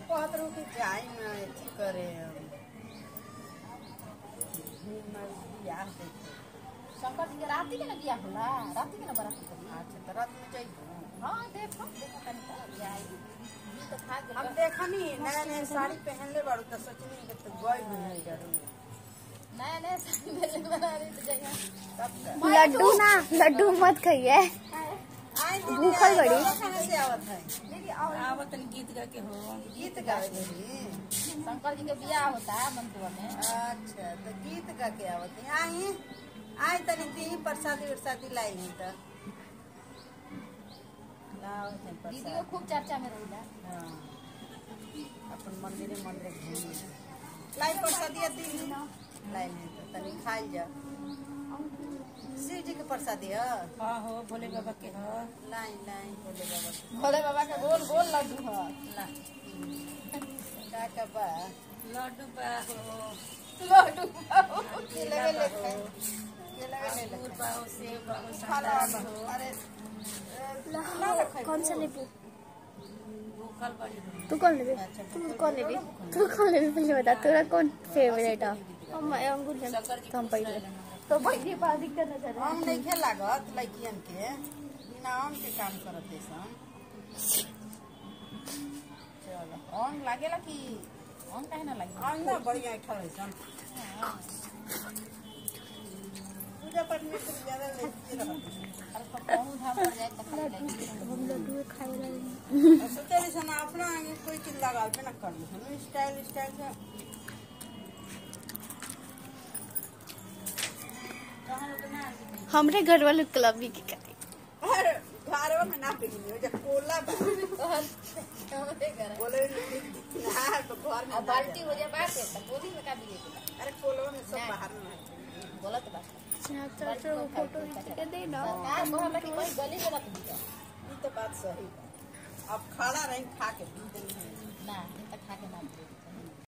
कहत रहू कि जाई ना अथी करे घूमर बियाह देखे शंकर जी के राती के ना बियाह होला राती के ना बरात करी अच्छा तो रात में जाइबू हाँ देखो देखो तनी तो बियाह जी तो खा के हम देखनी नया नया साड़ी पहनले बाड़ू तो सोचनी कि तू गई नहीं जरूर नया नया साड़ी मेरे बना रही तो जगह तब का लड्डू ना लड्डू मत खाइए आई दीदी, भूखल आई, बड़ी। लोग कहाँ से आवत है दीदी और आवत तनी गीत गा के हो गीत गावे रही शंकर जी के बियाह होता है मंतुआ में अच्छा तो गीत गा के आवत है आई आई तनी दी प्रसादी उरसादी लाई नहीं तो लाओ तनी दीदी को प्रसाद खूब चर्चा में रही हाँ अपन मंदिरे मंदिरे घूमी लाई प्रसादी दी लाई नहीं तो तनी खाई जा शिव जी के प्रसादी है हाँ हो भोले बाबा के हो लाई लाई बोले बाबा के। भोले बाबा के गोल गोल लड्डू है ला का का बा लड्डू बा हो लड्डू के लगे ले खाए के लगे ले ले अंगूर बा हो सेब बा हो खाला संतरा बा हो अरे कौन सा लेबू भूखल बड़ी हो तू कौन लेबी तू कौन लेबी तू कौन लेबी पहले बता तेरा कौन फेवरेट है हम अंगूर लेब शंकर जी तो हम के पहले तो पहले पास दिक्कत न चले हम नहीं खे लागत लड़कियन के बिना आम के काम करत है सन चलो ऑन लागेला कि ऑन काहे ना लागे आम ना बढ़िया ठहर है सन पूजा पाठ में कुछ ज्यादा लेती रहत अरे तो कौन धाम पर जाए तो खाली लगी हम लड्डू खाए रहे है सोचे रही सन अपना आगे कोई चीज लगावे पे ना कर ली सन स्टाइल स्टाइल से कहाँ लोग ना आती हमरे घर वाले क्लब भी के करे अरे घरवा में ना पिघली हो जा कोला बा हमरे घर बोले ना तो घर में अब बाल्टी हो जाए बात है तो गोदी में का दिए के अरे कोलवा में सब बाहर में है। गलत बात है चाचा तो फोटो खींच के दे ना सरकार कहला कि कोई गली में मत दिया ई तो बात सही बा अब खड़ा रही खा के पी देनी है ना ये तो खा के ना दिए